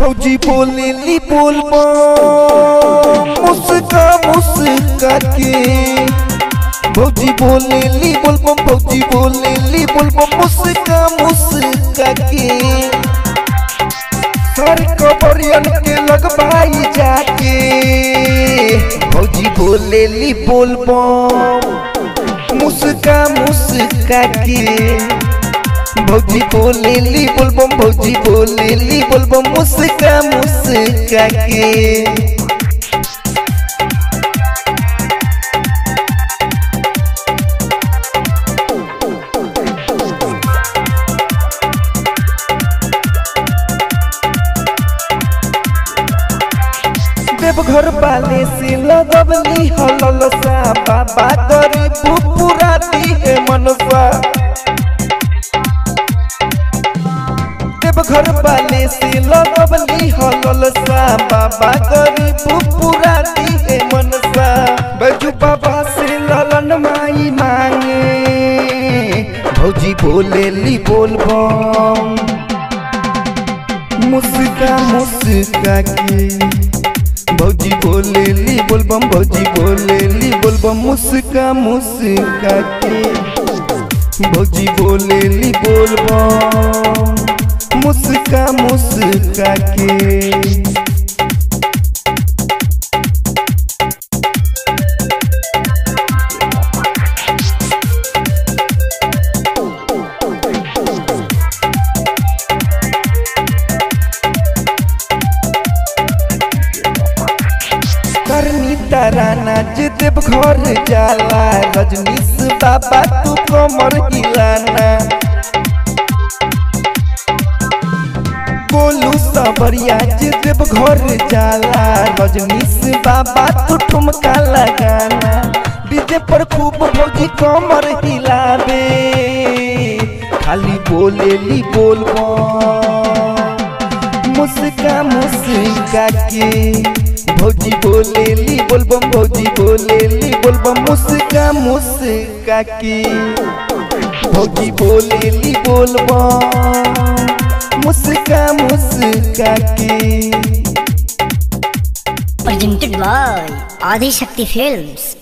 भौजी बोलेली बोल मुस्का मुस्का के भौजी बोलेली बोल भौजी बोलेली बोल मुस्का मुस्का के सर कबरियन के लगबाई जाके भौजी बोलेली बोल मुस्का मुस्का के भौजी बोलेली बोलबम भौजी बोलेली बोलबम मुस्का मुस्का के देवघर वाले से लगवली हलल सा बाबा गरीब पूरा दी है मनसा देवघर वाले से लगवली हलल सा बाबा गरीब पूरा दी है मनसा बजू बाबा से ललन माई मांगे भौजी बोलेली बोलबम मुस्का मुस्का के भौजी बोलेली बोलबम भौजी बोलेली बोलबम मुस्का मुस्का के भौजी बोलेली बोलबम मुस्का मुस्का के करनी तराना जे देव घर जाला रजनीश बाबा तू कमर हिलाना बोलू सबरिया जे देव घर जाला रजनीश बाबा तू ठुमका लगाना डीजे पर खूब भौजी कमर हिलावे खाली बोलेली बोलबो मुस्का मुस्का के भौजी बोलेली बोलबम भौजी बोलेली बोलबम मुस्का मुस्का के भौजी बोलेली बोलबम मुस्का मुस्का के presented by Adi Shakti Films.